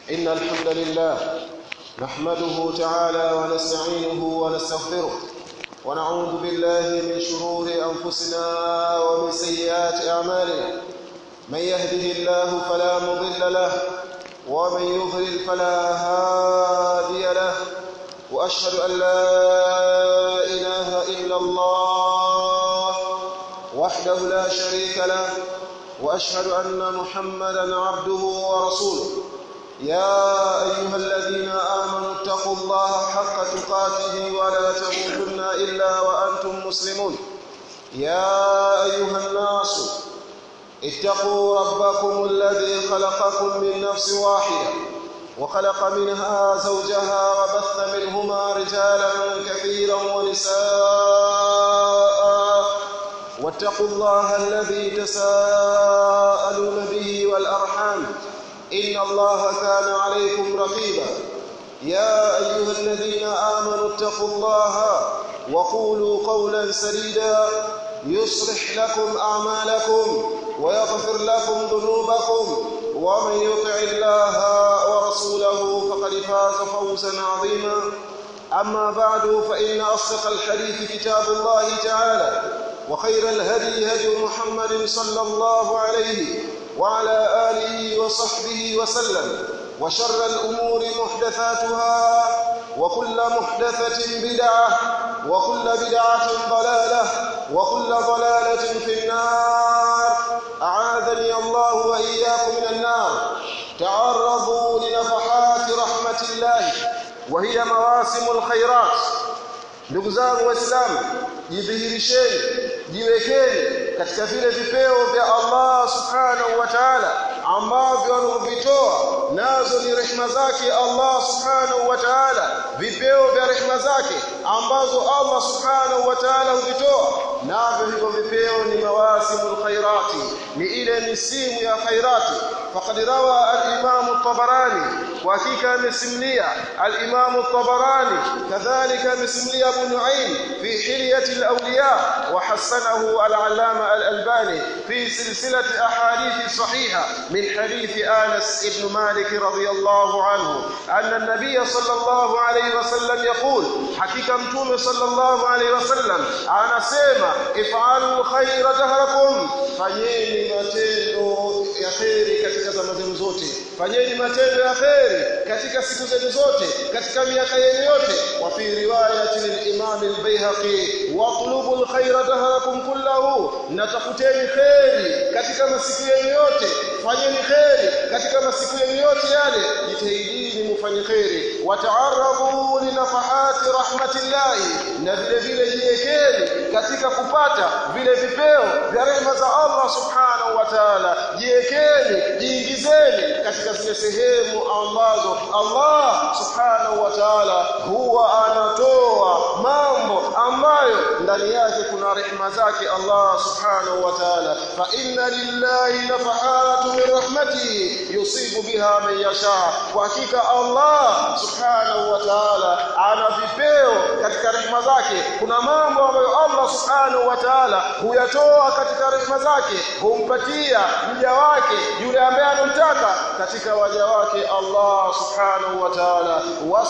إن الحمد لله نحمده تعالى ونستعينه ونستغفره ونعوذ بالله من شرور أنفسنا ومن سيئات أعمالنا من يهده الله فلا مضل له ومن يضلل فلا هادي له وأشهد أن لا إله إلا الله وحده لا شريك له واشهد ان محمدا عبده ورسوله يا ايها الذين امنوا اتقوا الله حق تقاته ولا تموتن الا وانتم مسلمون يا ايها الناس اتقوا ربكم الذي خلقكم من نفس واحده وخلق منها زوجها وبث منهما رجالا كثيرا ونساء واتقوا الله الذي تساءلون به والأرحام إن الله كان عليكم رقيبا يا أيها الذين آمنوا اتقوا الله وقولوا قولا سديدا يصلح لكم أعمالكم ويغفر لكم ذنوبكم ومن يطع الله ورسوله فقد فاز فوزا عظيما أما بعد فإن أصدق الحديث كتاب الله تعالى وخير الهدي هدي محمد صلى الله عليه وعلى آله وصحبه وسلم وشر الأمور محدثاتها وكل محدثة بدعة وكل بدعة ضلالة وكل ضلالة في النار أعاذني الله وإياكم من النار تعرضوا لنفحات رحمة الله وهي مواسم الخيرات ndugu zangu waislamu jidhihirisheni jiwekeni katika vile vipeo vya Allah subhanahu wa ta'ala ambavyo anavyovitoa nazo ni rehema zake Allah subhanahu wa ta'ala vipeo vya rehema zake ambazo Allah subhanahu wa ta'ala huvitoa navyo hivyo vipeo ni mawasimul khairati ni ile misimu ya khairati faqad rawa al-imam at-tabarani wa hakika amesimlia al-imam at-tabarani kadhalika amesimlia abu nu'aym fi hilyati al-awliya wa hasanahu al-allama al-albani fi silsilati ahadith sahiha min hadith Anas ibn Malik radiyallahu anhu anna an-nabiy sallallahu alayhi wasallam yaqul hakika mtume sallallahu alayhi wasallam anasema if'alu khayra dahrakum fanyeni matendo ya khairi katika zama zenu zote fanyeni matendo ya khairi katika siku zenu zote katika miaka yenu yote wa fi riwayati lil-imam al-bayhaqi watlubu al-khayra dahrakum kullahu natafuteni khairi katika masiku yenu yote fanyeni khairi katika masiku yenu yote yale jitahidini mufanye khairi wata'arrabu li nafahati rahmatillahi na vile vile jiekeni katika kupata vile vipeo vya rehema za Allah subhanahu wa ta'ala jiekeni jiingizeni katika zile sehemu ambazo Allah subhanahu wa ta'ala huwa anatoa mambo ambayo ndani yake kuna rehema zake Allah subhanahu wa ta'ala fa inna lillahi nafahatu min rahmatihi yusibu biha man yasha kwa hakika Allah subhanahu wa ta'ala ana vipeo katika rehema zake kuna mambo ambayo Allah subhanahu wa ta'ala huyatoa katika rehema zake humpatia mja wake yule ambaye anamtaka katika waja wake Allah subhanahu wa ta'ala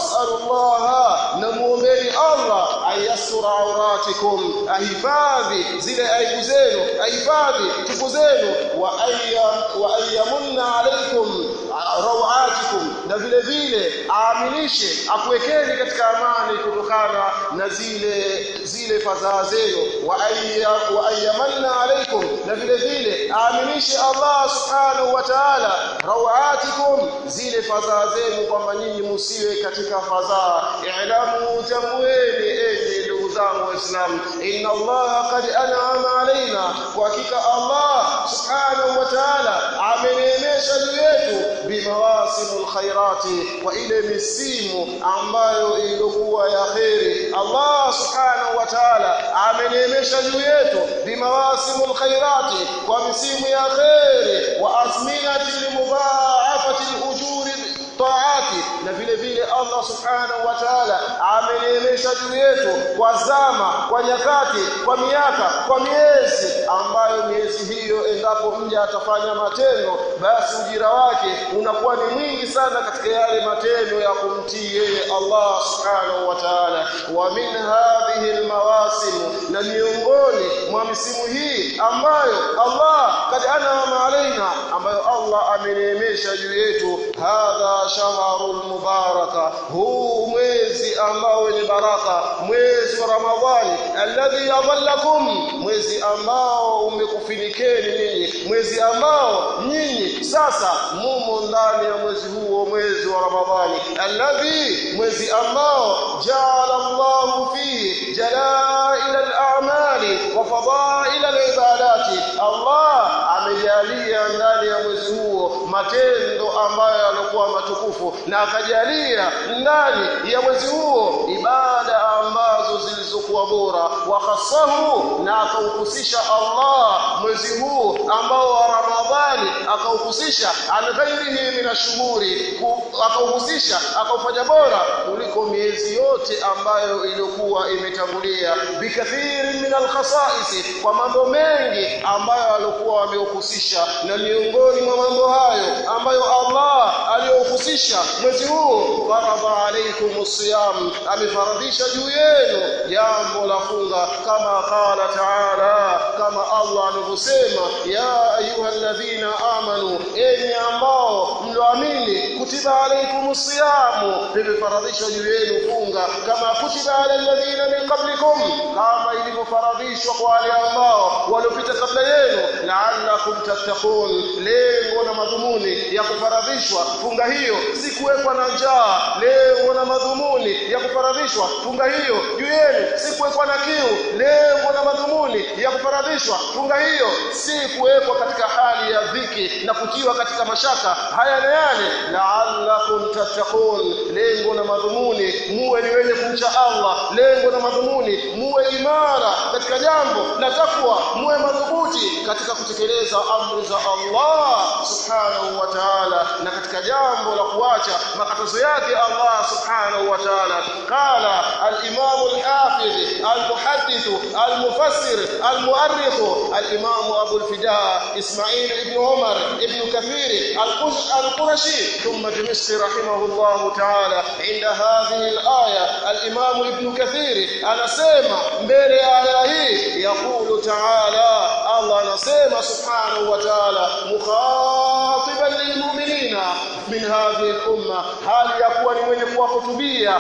was'alullaha na muombeni Allah ayasura auratikum ahifadhi zile aibu zenu ahifadhi tupu zenu wa ayya wa ayyamunna alaykum rawatikum na vile vile aaminishe akuwekeni katika amani kutokana na zile zile fadhaa zenu wa ayya wa ayyamanna alaykum na vile vile aaminishe Allah subhanahu wa ta'ala rawatikum zile fadhaa zenu kwamba nyinyi musiwe katika fadhaa i'lamu tamweni enyi ndugu zangu waislamu inna Allah qad an'ama alaina kwa hakika Allah subhanahu wa ta'ala ameneemesha juu yetu bimawasimul khairati kwa ile misimu ambayo ilikuwa ya khairi Allah subhanahu wa ta'ala ameneemesha juu yetu bimawasimul khairati kwa misimu ya khairi wa azminati limudha'afati al-ujuri taati na vile vile Allah subhanahu wa ta'ala ameneemesha juu yetu kwa zama kwa nyakati kwa miaka kwa miezi ambayo miezi hiyo endapo mja atafanya matendo basi ujira wake unakuwa ni mwingi sana katika yale matendo ya kumtii yeye Allah subhanahu wa ta'ala wa min hadhihi almawasim na miongoni mwa misimu hii ambayo Allah kad anama alaina ambayo Allah ameneemesha juu yetu hadha shahrul mubaraka huu mwezi ambao wenye baraka mwezi wa Ramadhani alladhi yadhallakum mwezi ambao umekufinikeni ninyi mwezi ambao nyinyi sasa mumo ndani ya mwezi huo mwezi wa Ramadhani alladhi mwezi ambao jaala Allahu fihi jalaila al-a'mali wa fadaila al-ibadati Allah amejalia ndani ya mwezi huo matendo ambayo yalikuwa matukufu na akajalia ndani ya mwezi huo ibada ambazo zilizokuwa bora wa khasahu na akauhusisha Allah mwezi huu ambao wa Ramadhani akauhusisha an ghairihi min ashhuri akauhusisha akaufanya bora kuliko miezi yote ambayo iliyokuwa imetangulia bikathiri min alkhasais kwa mambo mengi ambayo alikuwa wameuhusisha na miongoni mwa mambo hayo ambayo Allah aliyohusisha mwezi huu faradha alaykum siyam amefaradhisha juu yenu jambo la funga kama qala ta'ala kama Allah alivyosema ya ayyuhalladhina amanu enyi ambao mloamini kutiba alaykum siyamu limefaradhishwa juu yenu funga kama kutiba ala alladhina min qablikum kama ilivyofaradhishwa kwa wale ambao waliopita kabla yenu la'allakum tattaqun lengo na madhumuni ya kufaradhishwa funga hiyo si kuwekwa na njaa lengo na madhumuni ya kufaradhishwa funga hiyo juu yenu si kuwekwa na kiu lengo na madhumuni ya kufaradhishwa funga hiyo si kuwekwa katika hali ya dhiki na kutiwa katika mashaka haya na yale la'allakum tattaqun lengo na madhumuni muwe ni wenye kumcha Allah lengo na madhumuni muwe imara katika jambo la takwa muwe madhubuti katika kutekeleza amri za Allah subhanahu wa ta'ala na katika jambo la kuacha makatazo yake Allah subhanahu wa ta'ala qala al-imam al-hafiz al-muhaddith al-mufassir al-mu'arrikh al-imam Abu al-Fida Ismail ibn Umar ibn Kathir al-Qurashi thumma Dimishqi rahimahullah ta'ala inda hadhihi al-aya al-imam ibn Kathir anasema mbele ya aya hii yaqulu ta'ala Allah anasema subhanahu wa ta'ala mukhatiban lilmu'minina min hadhihi al-umma hali ya kuwa ni mwenye kuwahutubia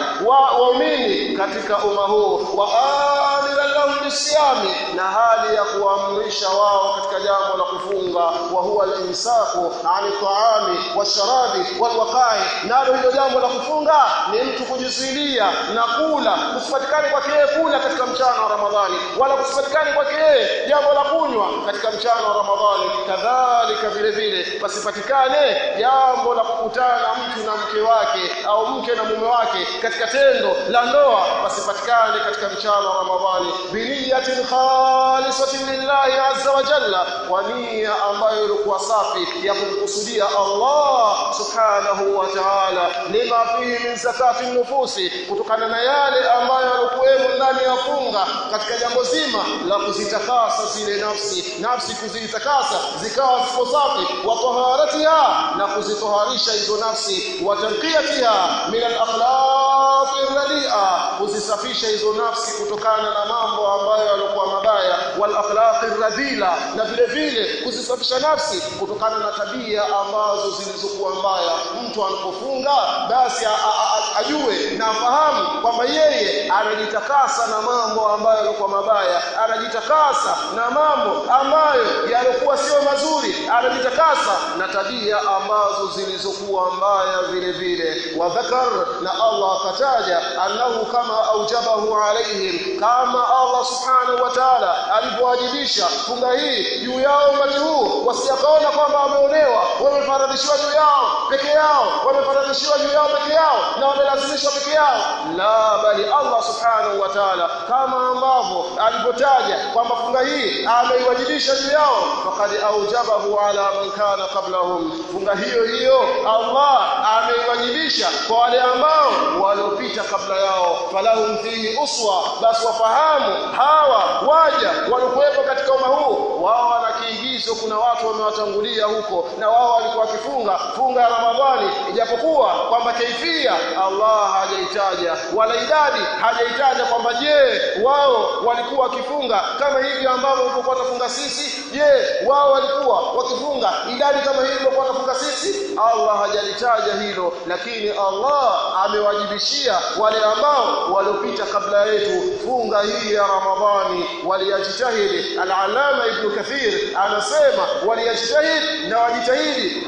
waumini katika umma huu wa amiran lahum bisiyami na hali ya kuamrisha wao katika jambo la kufunga wa huwa al-imsaku 'ani ta'ami washarabi walwaqai nalo hilo jambo la kufunga ni mtu kujizuilia na kula kusipatikane kwake yeye kula katika mchana wa Ramadhani wala kusipatikane kwake yeye jambo la kunywa katika mchana wa Ramadhani kadhalika vile vile pasipatikane jambo la kukutana mtu na mke wake au mke na mume wake katika tendo la ndoa pasipatikane katika mchana wa Ramadhani biniyatin khalisatin lillahi azza wa jalla kwa nia ambayo ilikuwa safi ya kumkusudia Allah subhanahu wa ta'ala lima fihi min zakati nufusi kutokana na yale ambayo yalikuwemo ndani ya funga katika jambo zima la kuzitakasa zile nafsi nafsi kuzitakasa zikawa ziko safi wa taharatiha na kuzitoharisha hizo nafsi wa tanqiyatiha min al-akhlaq ar-radi'a kuzisafisha hizo nafsi kutokana na mambo ambayo yalikuwa mabaya wal akhlaq ar-radila na vile vile kuzisafisha nafsi kutokana na tabia ambazo zilizokuwa mbaya mtu anapofunga basi ajue na afahamu kwamba yeye anajitakasa na mambo ambayo yalikuwa mabaya anajitakasa na mambo ambayo yalikuwa sio mazuri anajitakasa na tabia ambazo zilizokuwa mbaya vile vile wa dhakar na Allah akataja annahu kama aujabahu alaihim kama Allah subhanahu wa ta'ala alivyowajibisha funga hii juu yao umati huu wasijakaona kwamba wameonewa wamefaradhishiwa juu yao peke yao wamefaradhishiwa juu yao peke yao na wamelazimishwa peke yao la bali Allah subhanahu wa ta'ala kama ambavyo alipotaja kwamba funga hii ameiwajibisha juu yao faqad aujabahu ala man kana qablahum funga hiyo hiyo Allah ameiwajibisha kwa wale ambao waliopita kabla yao falahum fihi uswa basi wafahamu hawa waja walikuwepo katika umma huu wao wanakiigia hizo kuna watu wamewatangulia huko na wao walikuwa wakifunga funga ya Ramadhani ijapokuwa kwamba kaifia Allah hajaitaja wala idadi hajaitaja kwamba je wao walikuwa wakifunga kama hivi ambavyo tulikuwa tunafunga sisi je wao walikuwa wakifunga idadi kama hivi tulikuwa tunafunga sisi Allah hajalitaja hilo lakini Allah amewajibishia wale ambao waliopita kabla yetu funga hii ya Ramadhani waliyajitahidi al-Allama Ibn Kathir anasema waliyajitahidi na wajitahidi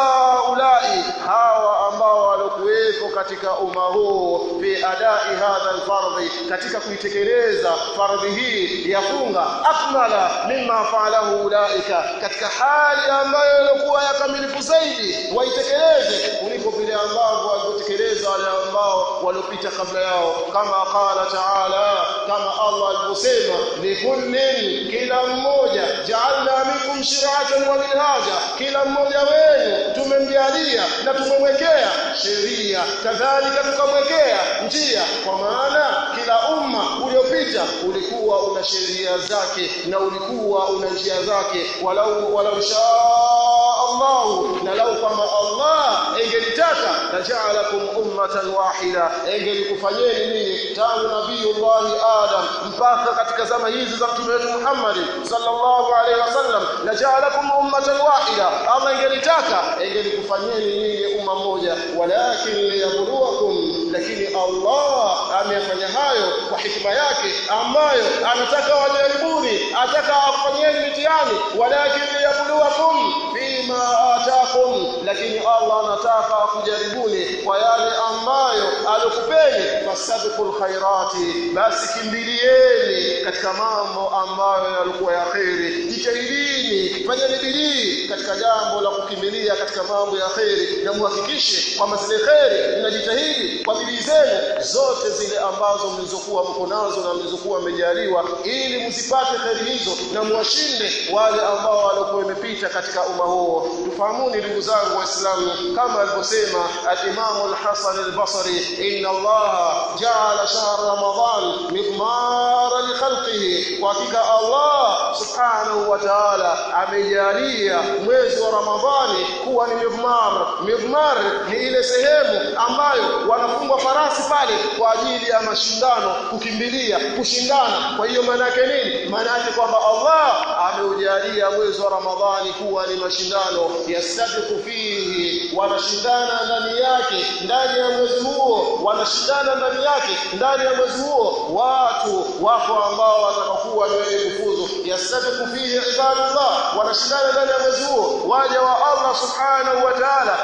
haulai hawa ambao walikuwepo katika umma huu fi adai hadha al-fardhi katika kuitekeleza fardhi hii ya funga akmala mimma fa'alahu ulaika katika hali ambayo ilikuwa ya kamilifu zaidi waitekeleze kuliko vile ambavyo walitekeleza wale ambao waliopita kabla yao kama qala ta'ala kama Allah alivyosema likullin kila mmoja ja'alna minkum shir'atan wa minhaja kila mmoja wenu tumemjalia na tumemwekea sheria kadhalika tukamwekea njia kwa maana kila umma uliopita ulikuwa una sheria zake na ulikuwa una njia zake walau walau shaa Allah na lau kwamba Allah engelitaka laja'alakum ummatan wahida engelikufanyeni nini tangu nabiyullah Adam mpaka katika zama hizi za mtume wetu Muhammad sallallahu alaihi wasallam laja'alakum ummatan wahida Allah engelitaka engelikufanyeni nini umma mmoja walakin liyabluwakum lakini Allah amefanya hayo kwa hikima yake ambayo anataka wajaribuni ataka afanyeni mitihani walakin liyabluwakum fima atakum lakini Allah anataka kujaribuni kwa yale ambayo alikupeni fasabiqul khairati basi kimbilieni katika mambo ambayo yalikuwa ya khairi jitahidini fanyeni bidii katika jambo la kukimbilia katika mambo ya khairi na muhakikishe kwamba zile khairi mnajitahidi kwa bidii zenu zote zile ambazo mlizokuwa mko nazo na mlizokuwa mmejaliwa ili msipate khairi hizo na muwashinde wale ambao walikuwa wamepita katika umma huo tufahamuni ndugu zangu waislamu kama alivyosema al-Imam al-Hasan al-Basri inna Allah ja'ala shahr Ramadan midmara li khalqihi kwa hakika Allah subhanahu wa ta'ala amejalia mwezi wa Ramadhani kuwa ni midmar midmar ni ile sehemu ambayo wanafungwa farasi pale kwa ajili ya mashindano kukimbilia kushindana kwa hiyo maana yake nini maana yake kwamba Allah ameujalia mwezi wa Ramadhani kuwa ni mashindano yastabiqu fihi wanashindana ndani yake ndani ya mwezi huo wanashindana ndani yake ndani ya mwezi huo watu wako ambao watakakuwa ni wenye kufuzu yastabiqu fihi ibadullah wanashindana ndani ya mwezi huo waja wa Allah subhanahu wa ta'ala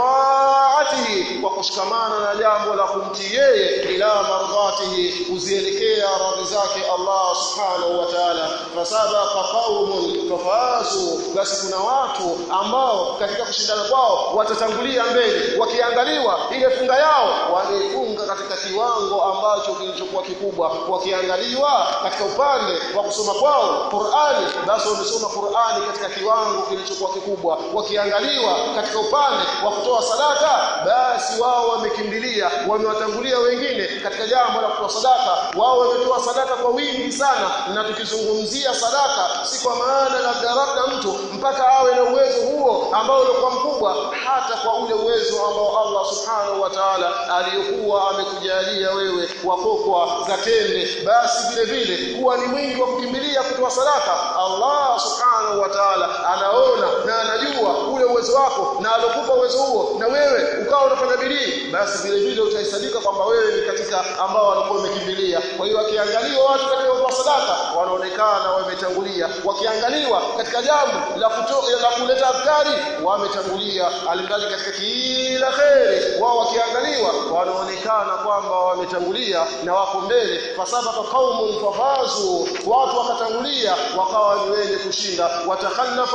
bitaatihi kwa kushikamana na jambo la kumtii yeye ila mardhatihi kuzielekea radhi zake Allah subhanahu wa ta'ala fasabaqa qaumun fafazu basi kuna watu ambao katika kushindana kwao watatangulia mbele wakiangaliwa ile funga yao wameifunga katika kiwango ambacho kilichokuwa kikubwa wakiangaliwa katika upande wa kusoma kwao Qur'ani basi wamesoma Qur'ani katika kiwango kilichokuwa kikubwa wakiangaliwa katika upande wa kutoa sadaka basi wao wamekimbilia wamewatangulia wengine katika jambo la kutoa sadaka wao wametoa sadaka kwa wingi sana na tukizungumzia sadaka si kwa maana labda labda mtu mpaka awe na uwezo huo ambao ulikuwa mkubwa hata kwa ule uwezo ambao Allah subhanahu wa ta'ala aliyokuwa amekujalia wewe wakokwa za tende basi vile vile kuwa ni mwingi wa kukimbilia kutoa sadaka Allah subhanahu wa ta'ala anaona na anajua ule uwezo wako na alokupa uwezo huo na wewe ukawa unafanya bidii basi vile vile utahesabika kwamba wewe ni katika ambao walikuwa wamekimbilia kwa hiyo wakiangaliwa watu katika kutoa sadaka wanaonekana wametangulia wakiangaliwa katika jambo la kuto, la kuleta afkari wametangulia alimradi katika kila kheri wao wakiangaliwa wanaonekana kwamba wametangulia na wako mbele fasabaka qaumun fafazu watu wakatangulia wakawa ni wenye kushinda watakhallafa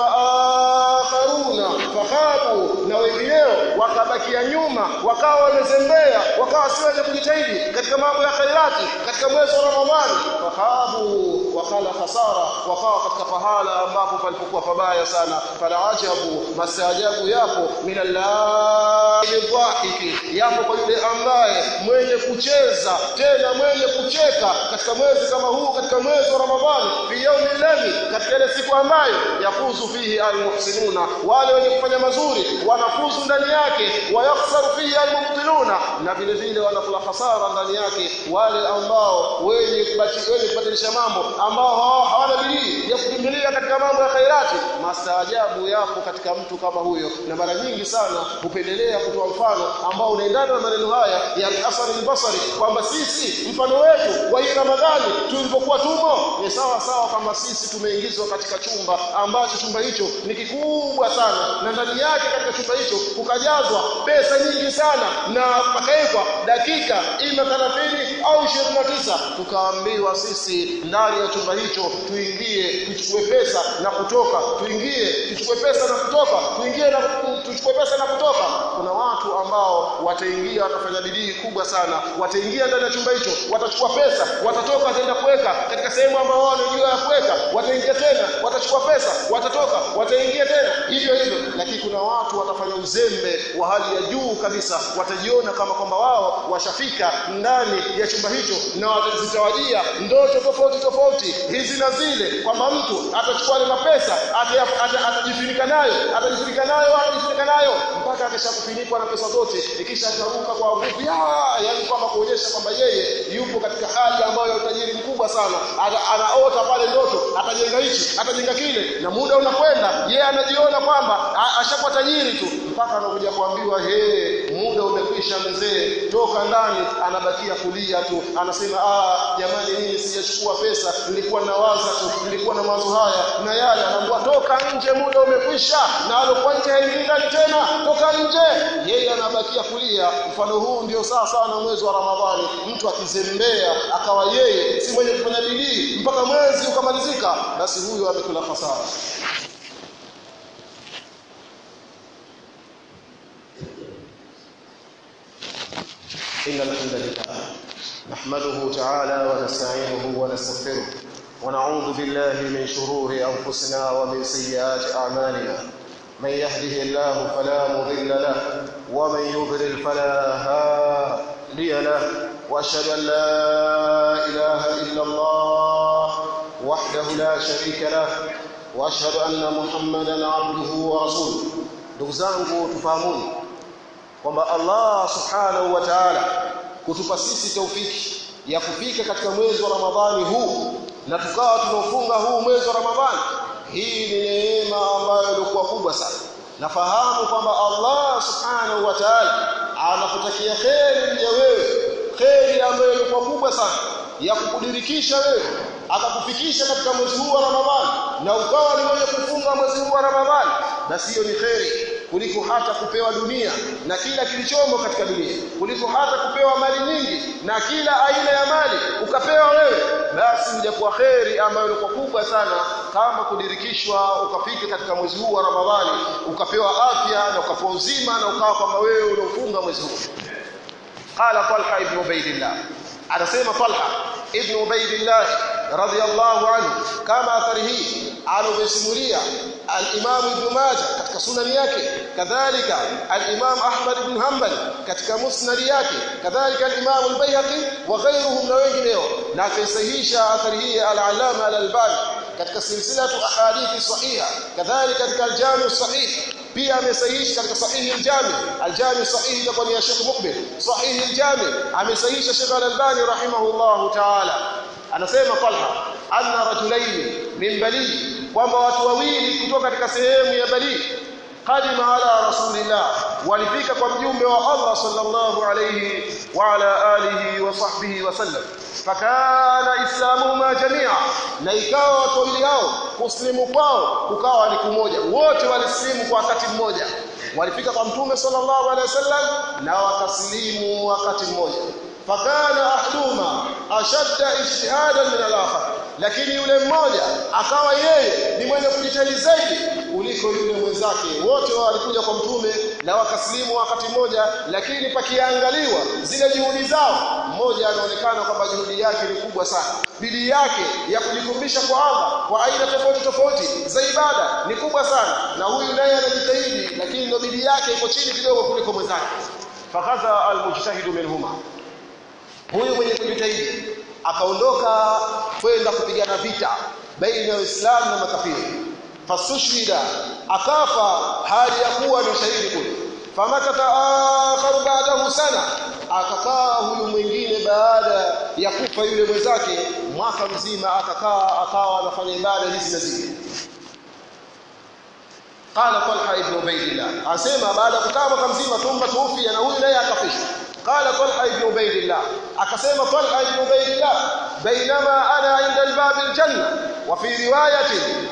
akharuna fakhabu na wengineo wakabakia nyuma wakawa wamezembea wakawa si wenye kujitahidi katika mambo ya khairati katika mwezi wa Ramadhani fakhabu wakala khasara wakawa katika pahala ambapo palipokuwa pabaya sana fala ajabu mastaajabu yapo minallahiki yapo kwa yule ambaye mwenye kucheza tena mwenye kucheka katika mwezi kama huu katika mwezi wa Ramadhani fi yaumi ladhi katika ile siku ambayo yafuzu fihi almuhsinuna wale wenye kufanya mazuri wanafuzu ndani yake wayakhsaru fihi almubtiluna na vile vile wanakula hasara ndani yake wale ambao wenye wenye kubatilisha mambo ambao hawana bidii ya kukimbilia katika mambo ya khairati mastaajabu yapo katika mtu kama huyo na mara nyingi sana hupendelea kutoa mfano ambao unaendana na maneno haya ya Hasan al-Basri kwamba sisi mfano wetu wa hii Ramadhani tulipokuwa tumo ni sawa sawa kama sisi tumeingizwa katika chumba ambacho chumba hicho ni kikubwa sana na ndani yake katika chumba hicho kukajazwa pesa nyingi sana na pakawekwa dakika ima 30 au 29 tukaambiwa sisi ndani ya chumba hicho tuingie tuchukue pesa na kutoka tuingie tuchukue pesa na kutoka tuingie na tuchukue pesa na kutoka kuna watu ambao wataingia watafanya bidii kubwa sana wataingia ndani ya chumba hicho watachukua pesa watatoka wataenda kuweka katika sehemu ambayo wao wanajua ya kuweka wataingia tena watachukua pesa watatoka wataingia tena hivyo hivyo lakini kuna watu watafanya uzembe wa hali ya juu kabisa watajiona kama kwamba wao washafika ndani ya chumba hicho na watazitawajia ndoto tofauti tofauti hizi na zile kwamba mtu atachukua ile mapesa atajifunika nayo atajifunika nayo atajifunika nayo mpaka akishakufinikwa na pesa zote ikisha ataruka kwa nguvu yani kwamba kuonyesha kwamba yeye yupo katika hali ambayo ya utajiri mkubwa sana anaota pale ndoto atajenga hichi atajenga kile na muda unakwenda yeye anajiona kwamba ashakuwa tajiri tu mpaka anakuja kuambiwa he muda umekwisha mzee toka ndani anabakia kulia tu anasema ah jamani mimi sijachukua pesa nilikuwa nawaza tu nilikuwa na mawazo haya na yale anaambiwa toka nje muda umekwisha na alikuwa nje haingii ndani tena toka nje yeye anabakia kulia mfano huu ndio sawa sawa na mwezi wa Ramadhani mtu akizembea akawa yeye si mwenye kufanya bidii mpaka mwezi ukamalizika basi huyo amekula hasara إن الحمد لله نحمده تعالى ونستعينه ونستغفره ونعوذ بالله من شرور أنفسنا ومن سيئات أعمالنا من يهده الله فلا مضل له ومن يضلل فلا هادي له واشهد ان لا اله الا الله وحده لا شريك له واشهد ان محمدا عبده ورسوله ndugu zangu tufahamuni kwamba Allah subhanahu wa ta'ala kutupa sisi taufiki ya kufika katika mwezi wa Ramadhani huu na tukawa tunafunga huu mwezi wa Ramadhani hii ni neema ambayo ilikuwa kubwa sana nafahamu kwamba Allah subhanahu wa ta'ala anakutakia kheri mja wewe kheri ambayo ilikuwa kubwa sana ya kukudirikisha wewe akakufikisha katika mwezi huu wa Ramadhani na ukawa ni mwenye kufunga mwezi huu wa Ramadhani basi hiyo ni kheri kuliko hata kupewa dunia na kila kilichomo katika dunia kuliko hata kupewa mali nyingi na kila aina ya mali ukapewa wewe basi mjakuwa kheri ambayo ilikuwa kubwa sana kama kudirikishwa ukafika katika mwezi huu wa Ramadhani ukapewa afya na ukapewa uzima na ukawa kwamba wewe unaofunga mwezi huu qala Talha ibn Ubaydillah anasema Talha ibn Ubaydillah radiyallahu anhu kama athari hii alobesimulia al-Imam Ibn Majah katika sunani yake kadhalika al-Imam Ahmad ibn Hanbal katika musnad yake kadhalika al-Imam al-Baihaqi wa ghayruhum na wengineo na akaisahihisha athari hii al-Allama al-Albani katika silsilatu ahadithi sahiha kadhalika katika al-Jami' sahih pia amesahihisha katika sahihi al-Jami al-Jami sahihi itakuwa ni ya Sheikh Mukbil sahihi al-Jami amesahihisha Sheikh al-Albani rahimahullahu ta'ala anasema Talha anna rajulaini min Bali kwamba watu wawili kutoka katika sehemu ya Bali qadima ala rasulillah walifika kwa mjumbe wa Allah sallallahu alayhi wa ala alihi wa sahbihi wa sallam fakana islamuhuma jamia na ikawa watu wawili hao kuslimu kwao kukawa ni kumoja wote walislimu kwa wakati mmoja walifika kwa mtume sallallahu alaihi wasallam na wakaslimu wakati mmoja fakana ahduma ashadda ijtihadan min al-akhar lakini yule mmoja akawa yeye ni mwenye kujitahidi zaidi kuliko yule mwenzake wote walikuja kwa mtume na wakasilimu wakati mmoja lakini pakiangaliwa zile juhudi zao mmoja anaonekana kwamba juhudi yake ni kubwa sana bidii yake ya kujikumbisha kwa Allah kwa aina tofauti tofauti za ibada ni kubwa sana na huyu naye anajitahidi lakini ndio bidii yake iko chini kidogo kuliko mwenzake fakaza almujtahidu minhuma huyu mwenye kujitahidi akaondoka kwenda kupigana vita baina ya Uislamu na makafiri fasushhida akafa hali ya kuwa ni shahidi kule famakata akharu ba'dahu sana akakaa huyu mwingine baada ya kufa yule mwenzake mwaka mzima akakaa akawa anafanya ibada hizi na zile qala talha ibn ubaydillah asema baada ya kukaa mwaka mzima thumma tuufia na huyu naye akafishwa قال طلحه بن عبيد الله akasema طلحه بن عبيد الله بينما انا عند الباب الجنه وفي روايه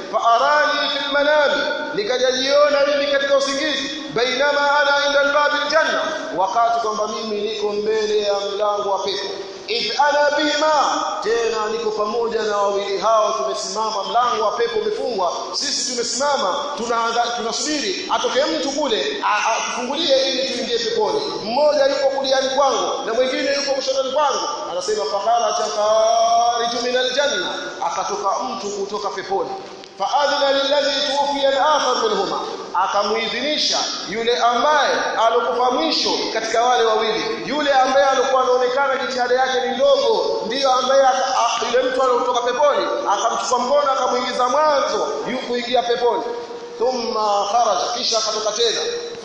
فاراني في المنام nikajiona mimi katika usingizi bainama ana inda albab aljanna wakati kwamba mimi niko mbele ya mlango wa pepo idh ana bihima tena niko pamoja na wawili hao tumesimama mlango wa pepo umefungwa sisi tumesimama tunaanza tunasubiri atoke mtu kule atufungulie ili tuingie peponi mmoja yuko kuliani kwangu na mwingine yuko kushotoni kwangu anasema fakara chakaritu min aljanna akatoka mtu kutoka peponi faadhina lilladhi tuwfiya al-akhar minhuma akamuidhinisha yule ambaye alokufa mwisho katika wale wawili yule ambaye alikuwa anaonekana jitihada yake ni ndogo ndiyo ambaye yule mtu aliyotoka peponi akamchukua mkono akamuingiza mwanzo yukuingia peponi thumma kharaja kisha akatoka tena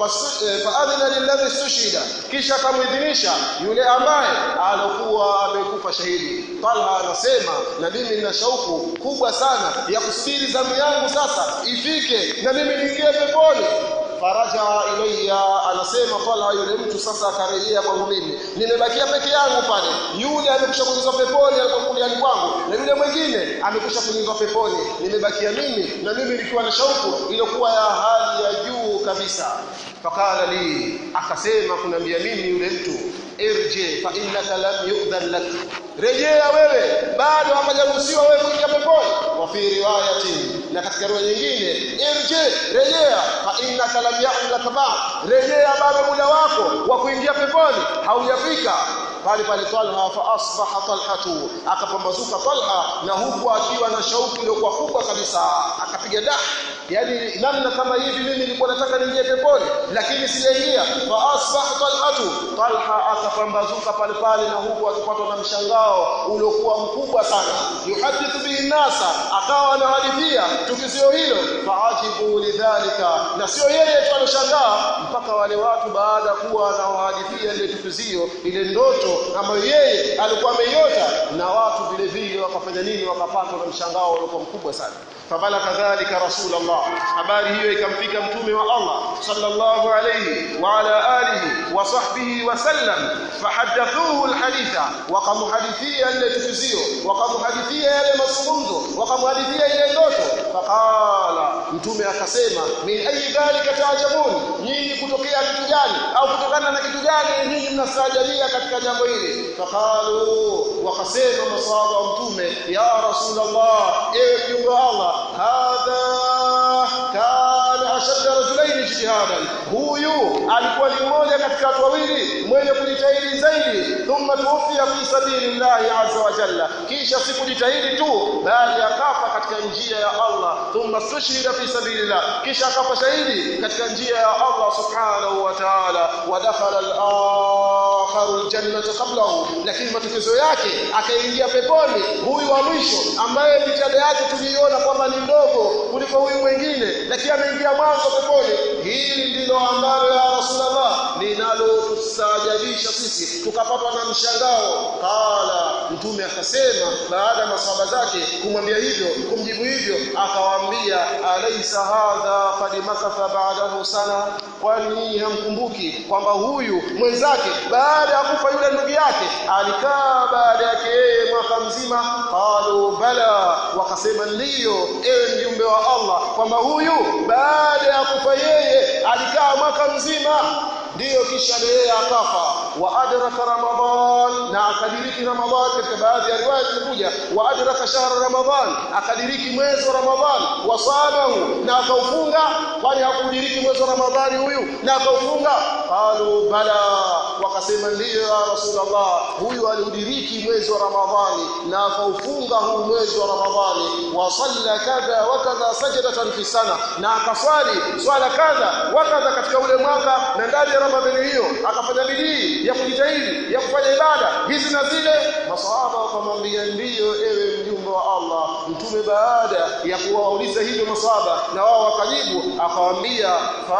faadhina lilladhi stushida kisha akamuidhinisha yule ambaye alokuwa amekufa shahidi Talha anasema na mimi nina shauku kubwa sana ya kusubiri zamu yangu sasa ifike na mimi niingie peponi faraja ilayya anasema Talha yule mtu sasa akarejea kwangu mimi nimebakia peke yangu pale yule amekwisha kuingizwa peponi alipokuja kwangu na yule mwingine amekwisha kuingizwa peponi nimebakia mimi na mimi nikiwa na shauku iliyokuwa ya hali ya juu kabisa fakala li akasema kunambia mimi yule mtu irji fa innaka lam yu'dhan lak rejea wewe bado hapajaruhusiwa wewe kuingia peponi wa fi riwayatin na katika riwaya nyingine irji rejea fa innaka lam ya'ud lak ba'd rejea bado muda wako wa kuingia peponi haujafika pale pale Talha fa asbaha talhatu akapambazuka Talha na huku akiwa na shauku iliyokuwa kubwa kabisa akapiga dah yani namna kama hivi mimi nilikuwa nataka niingie peponi lakini sijaingia fa asbaha talhatu Talha akapambazuka pale pale na huku akipatwa na mshangao uliokuwa mkubwa sana yuhadithu bihi nasa akawa anahadithia tukio hilo faajibu lidhalika na sio yeye tu alishangaa mpaka wale watu baada kuwa anawahadithia ile tukio ile ndoto ambayo yeye alikuwa ameiota na watu vile vile wakafanya nini wakapatwa na mshangao uliokuwa mkubwa sana fabala kadhalika rasulullah habari hiyo ikamfika mtume wa Allah sallallahu alayhi wa ala alihi wa sahbihi wa sallam fahadathuhu alhaditha wakamuhadithia ile tukizio wakamuhadithia yale mazungumzo wakamuhadithia ile ndoto faqala mtume akasema min ayi dhalika taajabun nyinyi kutokea kitu gani au kutokana na kitu gani nyinyi mnastaajabia katika jambo hili faqalu wakasema masahaba wa mtume ya rasulullah ewe mjumbe wa Allah hadha kana ashadda rajulain ijtihadan huyu alikuwa ni mmoja katika watu wawili mwenye kujitahidi zaidi thumma tuwfiya fi sabilillahi azza wa jalla kisha sikujitahidi tu bali akafa katika njia ya Allah thumma stushhida fi sabilillah kisha akafa shahidi katika njia ya Allah subhanahu wa ta'ala wa dakhala al-akharu al-jannata qablahu lakini matokeo yake akaingia peponi huyu wa mwisho ambaye jitihada yake tuliiona kwamba ni ndogo kuliko huyu mwingine lakini ameingia mwanzo peponi hili ndilo ambalo ya rasulullah linalotusajabisha sisi tukapatwa na mshangao qala mtume akasema baada ya masahaba zake kumwambia hivyo kumjibu hivyo akawaambia alaysa hadha qad makatha ba'dahu sana kwani hamkumbuki kwamba huyu mwenzake baada ya kufa yule ndugu yake alikaa baada yake yeye mwaka mzima qalu bala wakasema ndiyo ewe mjumbe wa Allah kwamba huyu baada ya kufa yeye alikaa mwaka mzima ndiyo kisha yeye akafa wa adraka ramadhan na akadiriki ramadhan katika baadhi ya riwaya zimekuja wa adraka shahra ramadhan akadiriki mwezi wa ramadhan wa samahu na akaufunga kwani hakudiriki mwezi wa ramadhani huyu na akaufunga qalu bala wakasema ndiyo ya rasulullah huyu aliudiriki mwezi wa ramadhani na akaufunga huu mwezi wa ramadhani wa salla kadha wa kadha sajdatan fi sana na akaswali swala kadha wa kadha katika ule mwaka na ndani ya ramadhani hiyo akafanya bidii ya kujitahidi ya kufanya ibada hizi na zile masahaba wakamwambia ndiyo ewe mjumbe wa Allah mtume baada ya kuwauliza hivyo masahaba na wao wakajibu akawaambia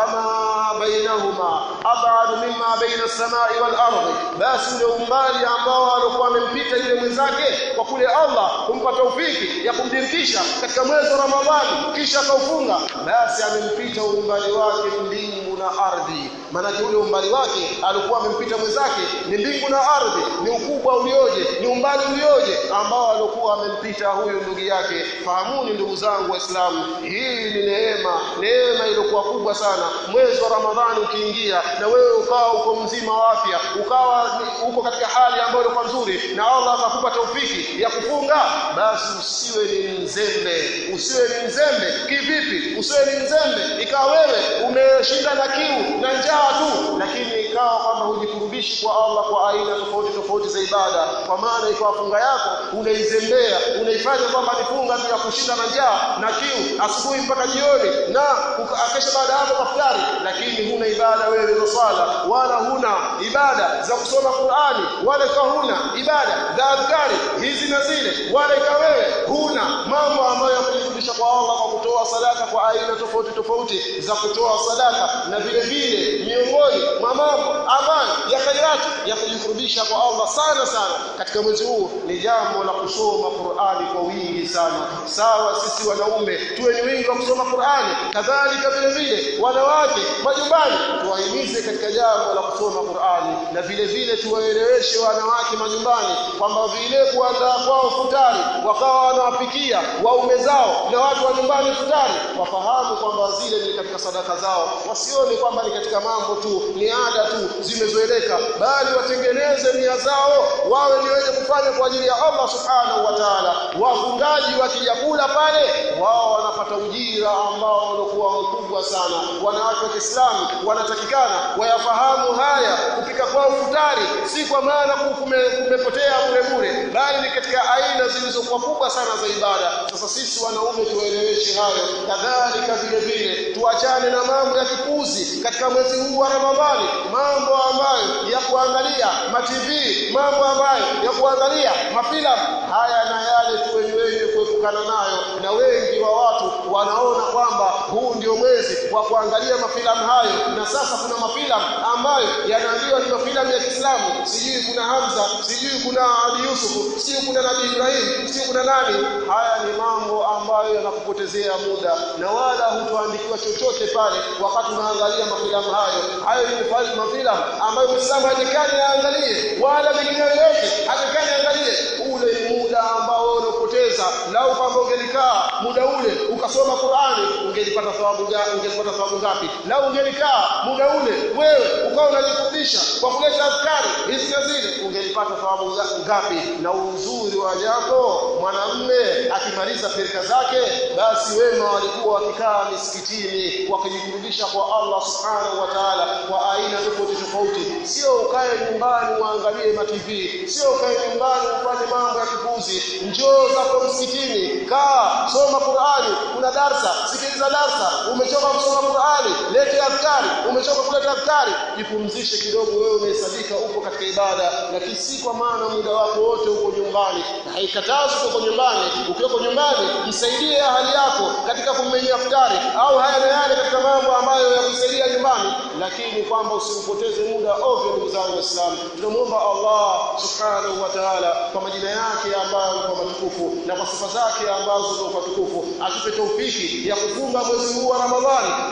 fama bainahuma ab'ad mimma baina as-samai wal ardi basi ule umbali ambao alikuwa amempita yule mwenzake kwa kule Allah kumpa taufiki ya kumdirikisha katika mwezi wa Ramadhani kisha akaufunga basi amempita umbali wake mbingu na ardhi maana ule umbali wake alikuwa amempita mwenzake ni mbingu na ardhi ni ukubwa ulioje ni umbali ulioje ambao alikuwa amempita huyu ndugu yake fahamuni ndugu zangu waislamu hii ni neema neema iliyokuwa kubwa sana mwezi wa ramadhani ukiingia na wewe ukawa uko mzima wa afya ukawa uko katika hali ambayo ilikuwa nzuri na Allah akakupa taufiki ya kufunga basi usiwe ni mzembe usiwe ni mzembe kivipi usiwe ni mzembe ikawa wewe umeshinda na kiu na njaa tu lakini ikawa kwamba hujikurubishi kwa Allah kwa aina tofauti tofauti za ibada kwa maana ikawa funga yako unaizembea unaifanya kwamba ni funga tu ya kushinda na njaa na kiu asubuhi mpaka jioni na akesha baada hapo kafutari lakini huna ibada wewe za swala wala huna ibada za kusoma Qur'ani wala ikawa huna ibada za adhkari hizi na zile wala ikawa wewe huna mambo ambayo ya kujifundisha kwa Allah kwa kutoa sadaka kwa aina tofauti tofauti za kutoa sadaka na vile vile miongoni mwa mambo ambayo ya khairati ya kujikurubisha kwa Allah sana sana katika mwezi huu ni jambo la kusoma Qur'ani kwa wingi sana sawa sisi wanaume tuwe ni wingi wa kusoma Qur'ani kadhalika vile vile wanawake majumbani tuwahimize katika jambo la kusoma Qur'ani na vile vile tuwaeleweshe wanawake majumbani kwamba vile kuandaa kwao futari wakawa wanawapikia waume zao na watu wa nyumbani futari wafahamu kwamba zile ni katika sadaka zao wasione kwamba ni katika mambo tu ni ada tu zimezoeleka bali watengeneze nia zao wawe ni wenye kufanya kwa ajili ya Allah subhanahu wa ta'ala wafungaji wakijakula pale wao wanapata ujira ambao unakuwa mkubwa sana wanawake wa Kiislamu wanatakikana wayafahamu haya kupika kwao futari si kwa maana kumepotea bure bure bali ni katika aina zilizokuwa kubwa sana za ibada sasa sisi wanaume tueleweshe hayo kadhalika vile vile tuachane na mambo ya kipuzi katika mwezi huu wa Ramadhani mambo ambayo ya kuangalia ma TV mambo ambayo ya kuangalia mafilamu haya na yale tuwe ni wenye kuepukana nayo na wengi wa watu wanaona kwamba huu ndio mwezi wa kuangalia mafilamu hayo na sasa kuna mafilamu ambayo yanaambiwa ni mafilamu ya Kiislamu sijui kuna Hamza sijui kuna Ali Yusuf sijui kuna Nabii Ibrahim sijui kuna nani haya ni mambo ambayo yanakupotezea muda na wala hutoandikiwa chochote pale wakati unaangalia mafilamu hayo hayo ni mafilamu ambayo Muislamu hatakani aangalie wala mengine yoyote hatakani aangalie ule ni muda ambao unapoteza lau kwamba ungelikaa muda ule ukasoma Qur'ani ungelipata thawabu gani ungelipata thawabu ngapi lau ungelikaa muda ule wewe ukawa unajifundisha kwa kuleta azkari hizi na zile ungelipata thawabu ngapi na uzuri wa jambo mwanamme akimaliza pirika zake basi wema walikuwa wakikaa misikitini wakijikurudisha kwa Allah subhanahu wa ta'ala kwa aina tofauti tofauti sio ukae nyumbani uangalie ma TV sio ukae nyumbani ufanye mambo ya kipuzi njoo zako msikitini kaa soma Qur'ani kuna darsa sikiliza darsa umechoka kusoma Qur'ani lete adhkari umechoka kuleta adhkari jipumzishe kidogo wewe umehesabika upo katika ibada lakini si kwa maana muda wako wote uko nyumbani haikatazi uko nyumbani ukiwa nyumbani msaidie ahali yako katika kummenya futari au haya na yale katika mambo ambayo yakusaidia nyumbani lakini kwamba usimpoteze muda ovyo ndugu zangu waislamu tunamuomba Allah subhanahu wa ta'ala kwa majina yake ambayo ni kwa matukufu na kwa sifa zake ambazo ni kwa tukufu atupe taufiki ya kufunga mwezi huu wa Ramadhani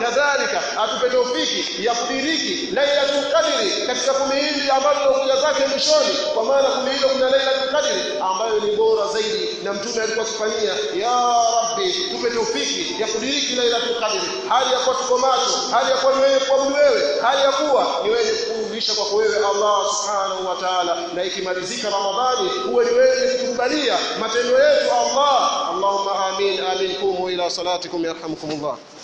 kadhalika atupe taufiki ya kudiriki lailatul qadri katika kumi hili ambalo linakuja zake mwishoni kwa maana kumi hilo kuna lailatul qadri ambayo ni bora zaidi na mtume alikuwa akifanyia ya rabbi tupe taufiki ya kudiriki lailatul qadri hali ya kuwa tuko macho hali ya kuwa ni wewe kuabudu wewe hali ya kuwa ni wewe kurudisha kwako wewe Allah subhanahu wa ta'ala na ikimalizika ramadhani huwe ni wewe kutukubalia matendo yetu Allah Allahumma amin amin kumu ila salatikum yarhamukumullah